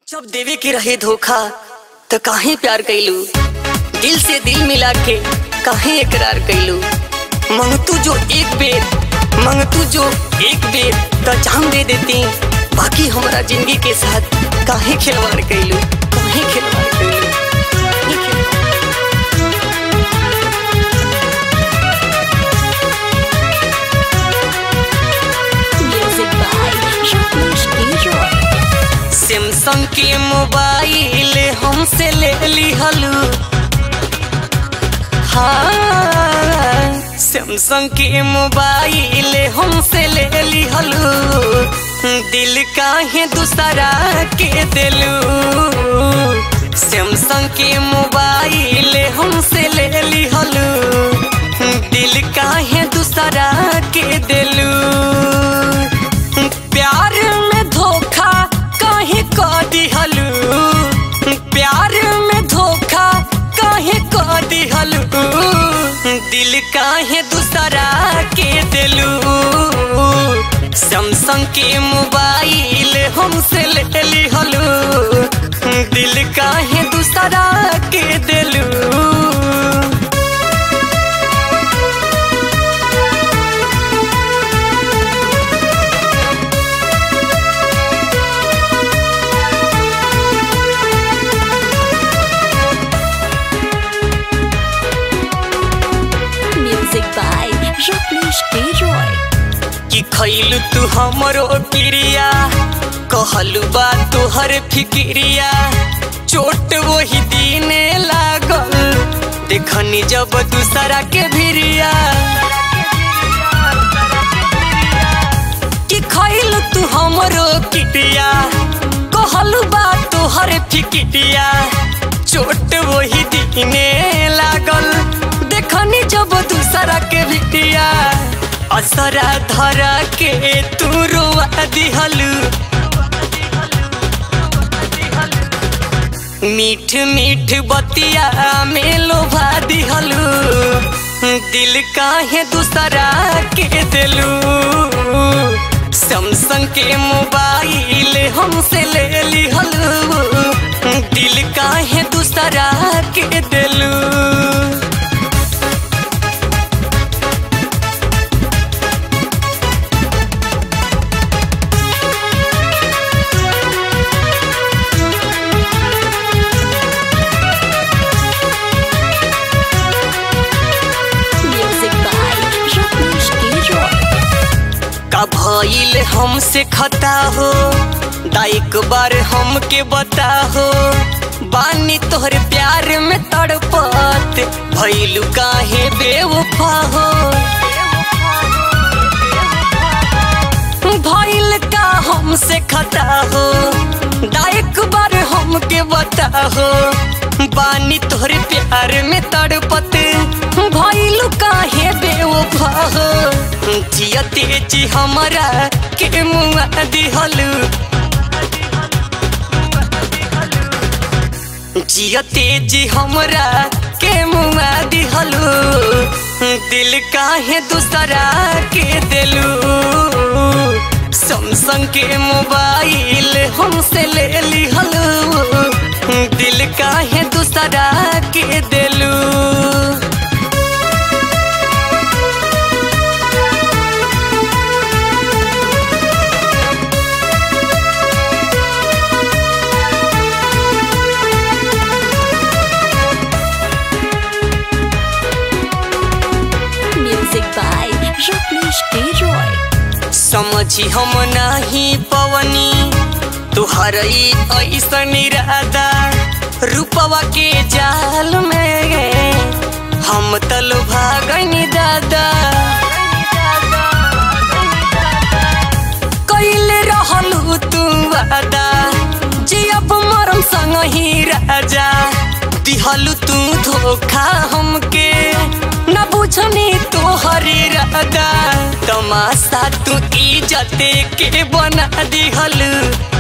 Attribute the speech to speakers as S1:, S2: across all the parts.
S1: जब देवे के रहे धोखा तो काहे प्यार कैलू दिल से दिल मिला के काहे इकरार कैलू मंगतू जो एक बेर मंगतू जो एक बेर तो जान दे देती बाकी हमारा जिंदगी के साथ काहे खिलवाड़ कैलू काहे खिलवाड़ कैलू काहे खिलवाड़
S2: Music by Jean-Louis Leroy.
S1: Samsung के मोबाइल हमसे ले ली हलू हाँ सैमसंग के मोबाइल हमसे ले ली हलू दिल काहे दूसरा के दिलू सैमसंग के मोबाइल हमसे ले ली हलू दिल काहे दूसरा के दिलू प्यार में धोखा काहे क दिहलू प्यार में धोखा काहे क दिहलू दिल काहे दूसरा के दिलू सैमसंग के मोबाइल हमसे ले लिहलू दिल काहे दूसरा के दिलू
S2: Music by Jean-Louis Leroy.
S1: कि खैलू तू हमरो क्रिया कहलू बा तोहर फिक्रिया चोट वही दिने लागल देखनी जब दूसरा के भिरिया कि खैलू तू हमरो क्रिया कहलू बा तोहर फिक्रिया चोट वही दिने लागल देखनी जब दूसरा के भिरिया असरा धरा के तू रोआ दिहलू मीठ मीठ बतिया में लोभा दिहलू दिल काहे दूसरा के दिलू सैमसंग के मोबाइल हमसे ले लिहलू दिल काहे दूसरा के दिलू
S2: Music by Jean-Louis Leroy.
S1: का भइल हमसे खता हो दाइक बार हमके बता हो बानी तोहर प्यार में तड़पत भइलू काहे बेवफा हो भइल का हमसे खता हो दाइक बार हमके बता हो बानी तोहर प्यार में तड़पत भइलू काहे बेवफा हो जियते जी हमरा के मुआ दिहलू जियते जी हमरा के मुआ दिहलू दिल काहे दूसरा के दिलू सैमसंग के मोबाइल हमसे ले लिहलू दिल काहे दूसरा के दिलू
S2: Music by Jean-Louis Leroy.
S1: समझी हम नहीं पवनी तुहर ई ऐसन इरादा रूपवा के जाल में हम तल भागनी दादा कैले रहलू तू वादा जी अब मरम संग ही राजा दिहलू तू धोखा हमके न बुझनी तोहरी रादा तमाशा तू इज्जते के बना दिहलू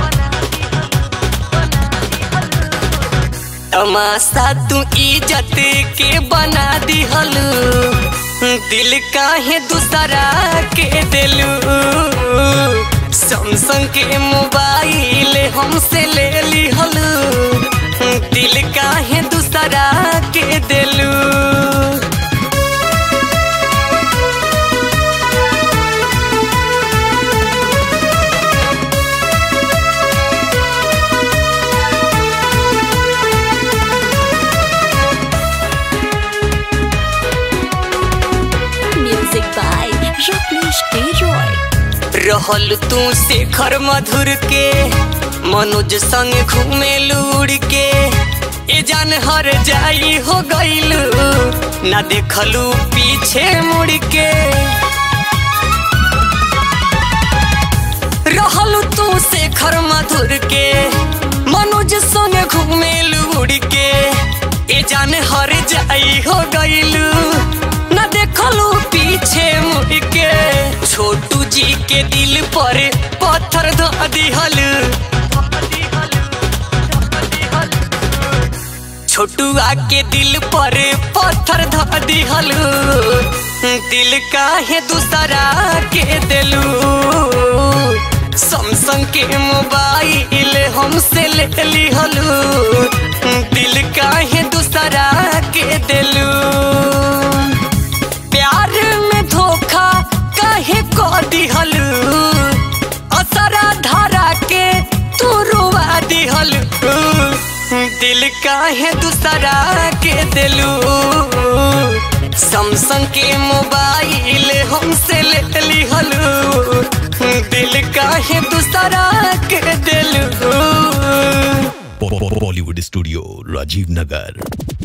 S1: तमाशा तू इज्जत के बना दिहलू दिल काहे दूसरा के दिलू सैमसंग के मोबाइल हमसे ले ली हो काहे दूसरा के दिलू
S2: Music by Rajneesh K. Roy.
S1: रहल तू शेखर मधुर के मनोज संग घूमे लूड़ के ए जान हर जाई हो गईलू ना देखलू पीछे मुड़ के रहल तू शेखर मधुर के मनोज संग घूमे लूड़ के ए जान हर जाई हो गईलू ना देखलू पीछे मुड़ के छोटू जी के दिल पर पत्थर धो दिहल छोटुआ के दिल पर पत्थर धो दिहल दिल काहे दूसरा के दिलू सैमसंग के मोबाइल हमसे ले लिहलू दिल काहे दूसरा के दिलू प्यार में धोखा काहे को दिहलू असरा धारा के तू रुआ दिहलू दिल काहे दूसरा के दिलू सैमसंग के मोबाइल हमसे ले लिहलू दिल काहे दूसरा के दिलू
S3: बॉलीवुड स्टूडियो राजीव नगर